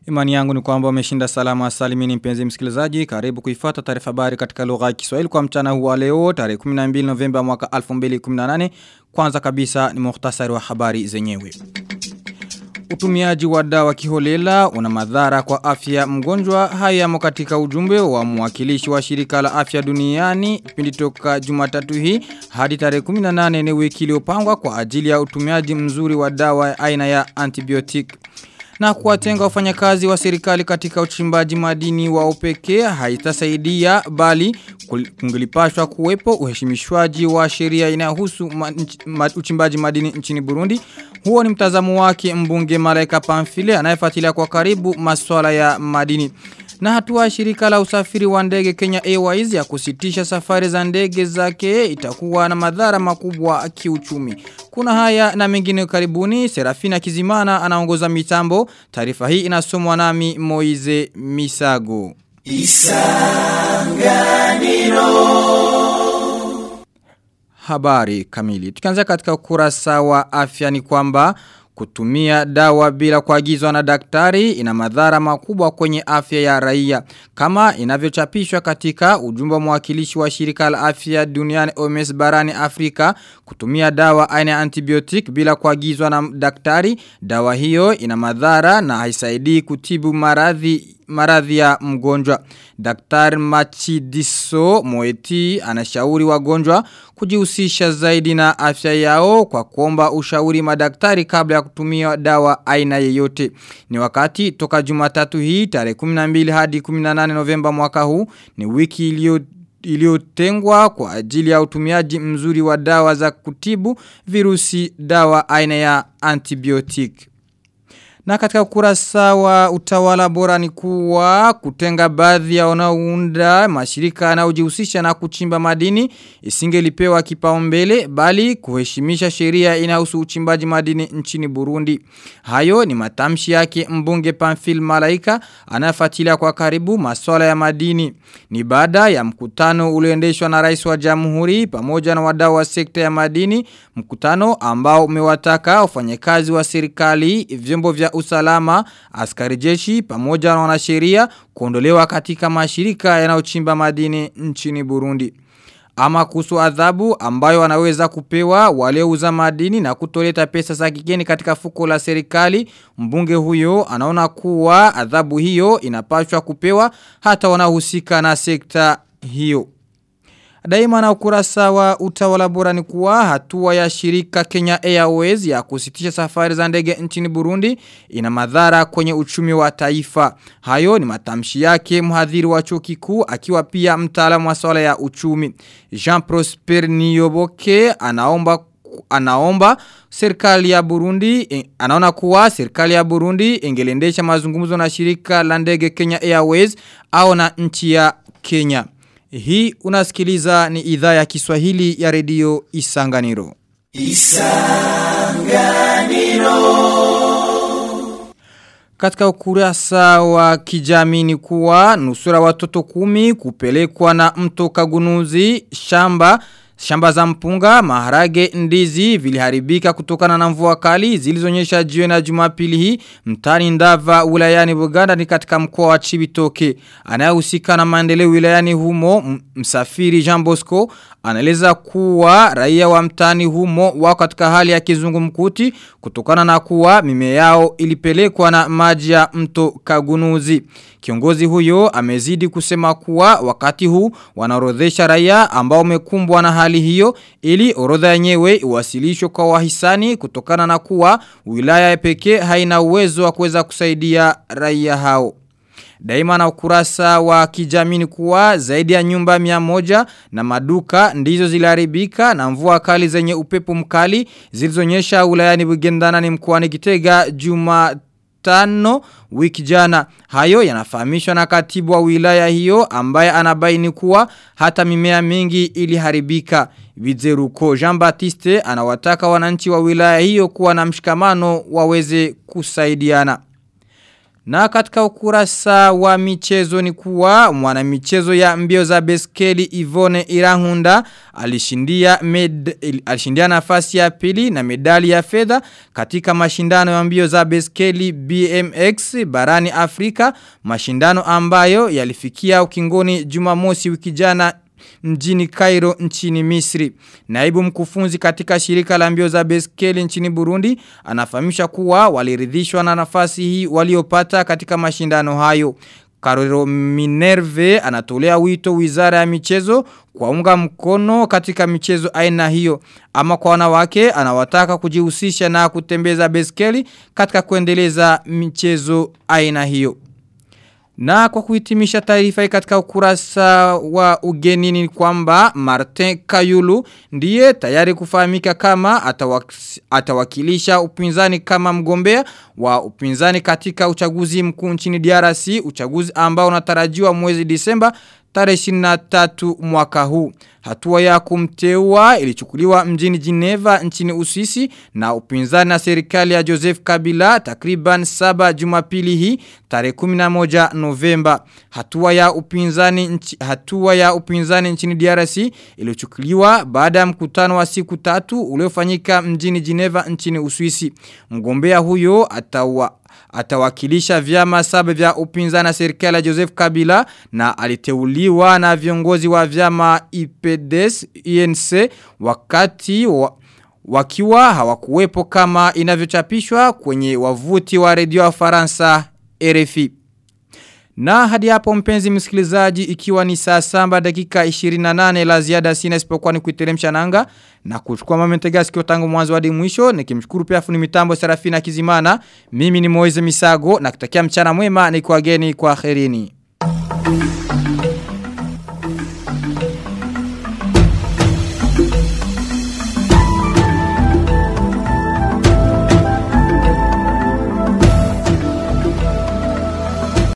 Imani yangu ni kwamba umeshinda salama salimini mpenzi msikilizaji. Karibu kuifuata taarifa habari katika lugha ya Kiswahili kwa mchana huu wa leo tarehe 12 Novemba mwaka 2018. Kwanza kabisa ni muhtasari wa habari zenyewe. Utumiaji wa dawa kiholela una madhara kwa afya mgonjwa haya yamo katika ujumbe wa mwakilishi wa shirika la afya duniani pindi toka Jumatatu hii hadi tarehe 18 ni wiki iliyopangwa kwa ajili ya utumiaji mzuri wa dawa aina ya antibiotic na kuwatenga wafanyakazi wa serikali katika uchimbaji madini wa upekee haitasaidia bali kungelipashwa kuwepo uheshimishwaji wa sheria inayohusu ma, ma, uchimbaji madini nchini Burundi. Huo ni mtazamo wake mbunge Malaika Pamfile anayefuatilia kwa karibu masuala ya madini. Na hatua shirika la usafiri wa ndege Kenya Airways ya kusitisha safari za ndege zake itakuwa na madhara makubwa kiuchumi. Kuna haya na mengine karibuni, Serafina Kizimana anaongoza mitambo. Taarifa hii inasomwa nami Moize Misago. Isanganiro Habari kamili. Tukianza katika ukurasa wa afya ni kwamba Kutumia dawa bila kuagizwa na daktari ina madhara makubwa kwenye afya ya raia. Kama inavyochapishwa katika ujumbe wa mwakilishi wa shirika la afya duniani OMS barani Afrika, kutumia dawa aina ya antibiotic bila kuagizwa na daktari, dawa hiyo ina madhara na haisaidii kutibu maradhi maradhi ya mgonjwa. Daktari Machidiso Moeti anashauri wagonjwa kujihusisha zaidi na afya yao kwa kuomba ushauri madaktari kabla ya kutumia dawa aina yeyote. Ni wakati toka jumatatu hii tarehe 12 hadi 18 Novemba mwaka huu ni wiki iliyo iliyotengwa kwa ajili ya utumiaji mzuri wa dawa za kutibu virusi dawa aina ya antibiotic. Na katika ukurasa wa utawala bora ni kuwa kutenga baadhi ya wanaounda mashirika yanayojihusisha na kuchimba madini isingelipewa kipaumbele bali kuheshimisha sheria inahusu uchimbaji madini nchini Burundi. Hayo ni matamshi yake mbunge Pamphile Malaika anafuatilia kwa karibu masuala ya madini. Ni baada ya mkutano ulioendeshwa na rais wa jamhuri pamoja na wadau wa sekta ya madini, mkutano ambao umewataka wafanyakazi wa serikali, vyombo vya usalama, askari jeshi pamoja na wanasheria kuondolewa katika mashirika yanayochimba madini nchini Burundi. Ama kuhusu adhabu ambayo wanaweza kupewa waliouza madini na kutoleta pesa za kigeni katika fuko la serikali, mbunge huyo anaona kuwa adhabu hiyo inapaswa kupewa hata wanahusika na sekta hiyo. Daima na ukurasa wa utawala bora ni kuwa hatua ya shirika Kenya Airways ya kusitisha safari za ndege nchini Burundi ina madhara kwenye uchumi wa taifa. Hayo ni matamshi yake mhadhiri wa chuo kikuu akiwa pia mtaalamu wa swala ya uchumi. Jean Prosper Niyoboke anaomba anaomba serikali ya Burundi anaona kuwa serikali ya Burundi ingelendesha mazungumzo na shirika la ndege Kenya Airways au na nchi ya Kenya. Hii unasikiliza ni idhaa ya Kiswahili ya redio Isanganiro. Isanganiro. Katika ukurasa wa kijamii ni kuwa nusura watoto kumi kupelekwa na mto kagunuzi shamba Shamba za mpunga, maharage, ndizi viliharibika kutokana na mvua kali zilizonyesha jioni na Jumapili hii mtani Ndava wilayani Buganda ni katika mkoa wa Chibitoke. Anayehusika na maendeleo wilayani humo msafiri Jean Bosco anaeleza kuwa raia wa mtani humo wako katika hali ya kizungumkuti kutokana na kuwa mimea yao ilipelekwa na maji ya mto Kagunuzi. Kiongozi huyo amezidi kusema kuwa wakati huu wanaorodhesha raia ambao wamekumbwa na hali hiyo ili orodha yenyewe iwasilishwe kwa wahisani kutokana na kuwa wilaya pekee haina uwezo wa kuweza kusaidia raia hao. Daima na ukurasa wa kijamii kuwa zaidi ya nyumba mia moja na maduka ndizo ziliharibika na mvua kali zenye upepo mkali zilizonyesha wilayani Bugendana ni mkoani Gitega juma tano wiki jana. Hayo yanafahamishwa na katibu wa wilaya hiyo ambaye anabaini kuwa hata mimea mingi iliharibika. Vizeruko Jean Baptiste anawataka wananchi wa wilaya hiyo kuwa na mshikamano waweze kusaidiana. Na katika ukurasa wa michezo ni kuwa mwana michezo ya mbio za beskeli Ivone Irahunda alishindia, med, alishindia nafasi ya pili na medali ya fedha katika mashindano ya mbio za beskeli BMX barani Afrika mashindano ambayo yalifikia ukingoni jumamosi wiki jana mjini Cairo nchini Misri. Naibu mkufunzi katika shirika la mbio za beskeli nchini Burundi anafahamisha kuwa waliridhishwa na nafasi hii waliopata katika mashindano hayo. Karero Minerve anatolea wito wizara ya michezo kwa unga mkono katika michezo aina hiyo. Ama kwa wanawake anawataka kujihusisha na kutembeza beskeli katika kuendeleza michezo aina hiyo. Na kwa kuhitimisha taarifa hii katika ukurasa wa ugenini ni kwamba Martin Kayulu ndiye tayari kufahamika kama atawak atawakilisha upinzani kama mgombea wa upinzani katika uchaguzi mkuu nchini DRC, uchaguzi ambao unatarajiwa mwezi Disemba tarehe 23 mwaka huu. Hatua ya kumteua ilichukuliwa mjini Geneva nchini Uswisi na upinzani na serikali ya Joseph Kabila takriban saba Jumapili hii tarehe 11 Novemba. Hatua ya upinzani nchi, hatua ya upinzani nchini DRC ilichukuliwa baada ya mkutano wa siku tatu uliofanyika mjini Geneva nchini Uswisi. Mgombea huyo atawa atawakilisha vyama saba vya upinzani na serikali ya Joseph Kabila na aliteuliwa na viongozi wa vyama IPDS INC wakati wa, wakiwa hawakuwepo kama inavyochapishwa kwenye wavuti wa redio wa Faransa RFI. Na hadi hapo mpenzi msikilizaji ikiwa ni saa samba dakika 28 la ziada sina isipokuwa ni kuiteremsha nanga na kuchukua mamentega sikio tangu mwanzo hadi mwisho nikimshukuru pia fundi mitambo Serafina Kizimana mimi ni Moize Misago na kutakia mchana mwema ni kwa geni kwa kherini.